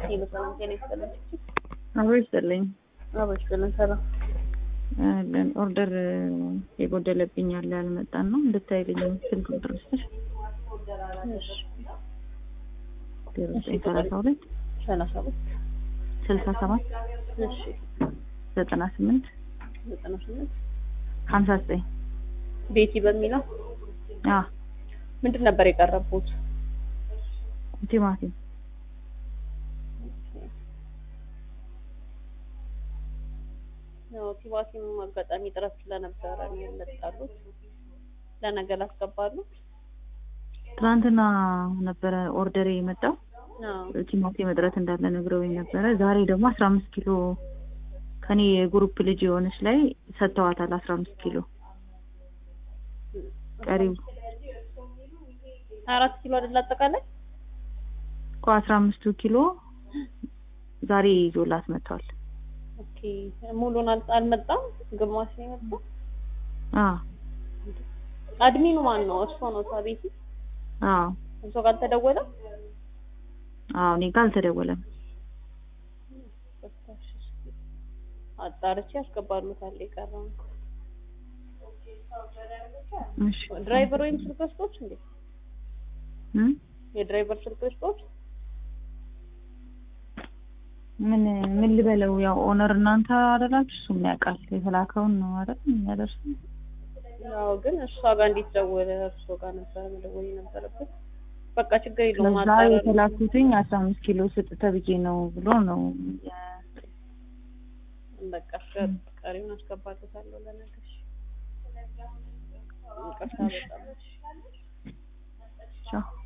ሄሎ ሰላም ጤና ይስጥልኝ። አብሮ ይስጥልኝ። አብሮ ይስጥልኝ። ሰላም አለን ኦርደር የጎደለብኝ ያለ ያልመጣን ነው እንድታይልኝ ስልክ ቁጥር ስጥሽ እሺ ዜሮ ዘጠኝ ሰላሳ ሁለት ሰላሳ ሁለት ስልሳ ሰባት እሺ ዘጠና ስምንት ዘጠና ስምንት ሀምሳ ዘጠኝ ቤቲ በሚለው አ ምንድን ነበር የቀረቡት? ቲማቲም ያው ቲማቲም አጋጣሚ ጥረት ስለነበረ ነው የመጣሉት። ለነገ ላስገባሉት። ትናንትና ነበረ ኦርደር የመጣው አዎ ቲማቲም እጥረት እንዳለ ነግረውኝ ነበረ። ዛሬ ደግሞ አስራ አምስት ኪሎ ከኔ የግሩፕ ልጅ የሆነች ላይ ሰጥተዋታል። አስራ አምስት ኪሎ ቀሪው አራት ኪሎ አይደል አጠቃላይ? እኮ አስራ አምስቱ ኪሎ ዛሬ ይዞላት መጥቷል። ኦኬ ሙሉን አል- አልመጣም፣ ግማሽ ነው የመጣው። አ አድሚኑ ማን ነው? እርሶ ነው ቤቲ? አዎ እርሶ ጋር አልተደወለም? አዎ እኔ ጋር አልተደወለም። አጣርቼ ያስገባሉታል የቀረው እሺ ድራይቨር ወይም ስልክ ወስዶች እንዴ? እም? የድራይቨር ስልክ ወስዶች ምን ምን ልበለው? ያው ኦነር እናንተ አይደላችሁ፣ እሱም ያውቃል። የተላከውን ነው አይደል የሚያደርሱ። ያው ግን እሷ ጋር እንዴት ደወለ? እርሶ ጋር ነበር መደወል የነበረበት። በቃ ችግር የለውም ለዛ አጣራ የተላኩትኝ አስራ አምስት ኪሎ ስጥ ተብዬ ነው ብሎ ነው የ- በቃ ቀሪውን አስገባለታለሁ ለነገሽ። ይቅርታ በጣም እሺ። ቻው